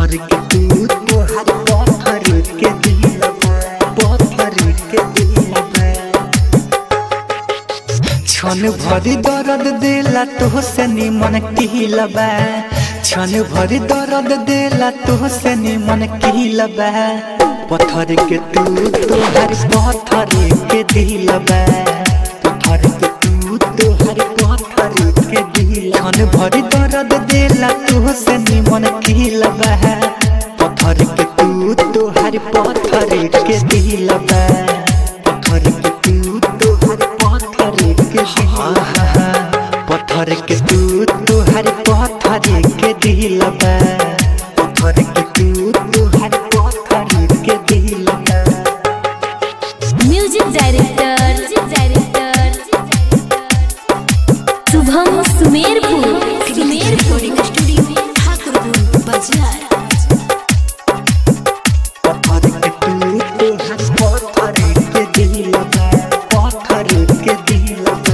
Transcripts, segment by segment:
पत्थर के तू तोहर पत्थर के दिल पत्थर के दिल क्षण भरी दर्द देला तो से निमन किलबा क्षण भरी दर्द देला तो से निमन किलबा पत्थर के तू तोहर पत्थर के दिलबा पत्थर के तू तोहर पत्थर के दिल क्षण भरी दर्द देला तो से निमन किलबा पत्थर के तू तोहर पत्थर के दिलबा पत्थर के तू तोहर पत्थर के दिलबा पत्थर के तू तोहर पत्थर के दिलबा पत्थर के तू तोहर पत्थर के दिलबा music director Shubham Sumerpur Sumerpur studio Thakurpur बाजार पत्थर के तू तोहर पत्थर के दिलबा पत्थर के दिलबा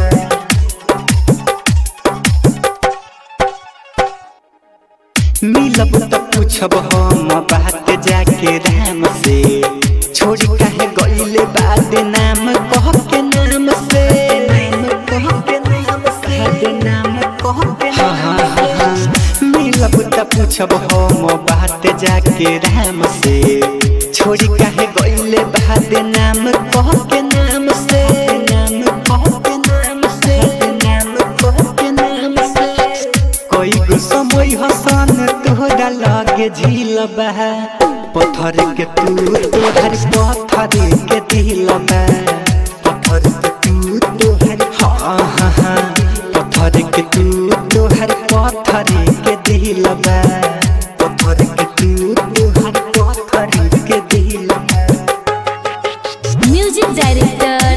मिलब त पूछब हम बात जाके राम से छोड़ कहे गईले बाद नाम कह के नाम से नाम कह के नाम से नाम कह के नाम से मिलब त पूछब हम बात जाके राम से छोड़ कहे गईले बाद नाम कह के नाम से नाम कह के नाम से नाम कह के नाम से कोई गो समय हसन तोहरा लागे झील बह पत्थर के तू तोहर पत्थर के दिल में पत्थर के तू तोहर हाँ हाँ हाँ पत्थर के तू तोहर पत्थर के दिल में पत्थर के तू तोहर पत्थर के दिल में music director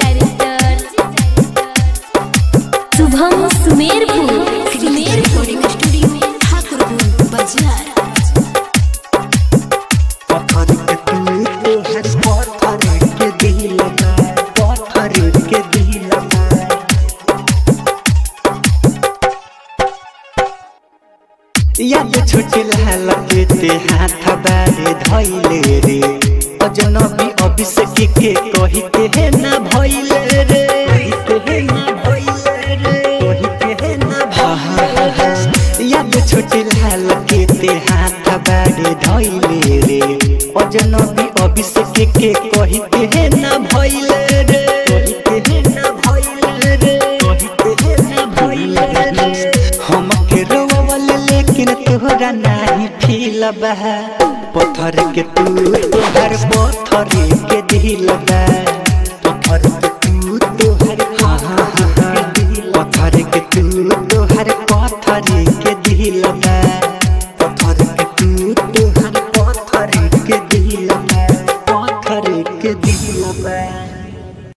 Shubham Sumerpur Sumerpur studio Thakurpur बाजार पत्थर के तू तोहर पत्थर के दिल में पत्थर के दिल में याद छोटे लाल के ते हाथ बारे धैले रे अजनबी अभिषेक के कहिते है ना भइले रे कहिते है ना भइले रे कहिते है ना भइले याद छोटे लाल के ते हाथ बारे धैले रे अजनबी अभिषेक के कहिते है ना भइले रे कहिते है ना भइले रे कहिते है ना भइले रे हम के रोवल लेकिन तोहरा नहीं फील बह पत्थर के तू तोहर पत्थर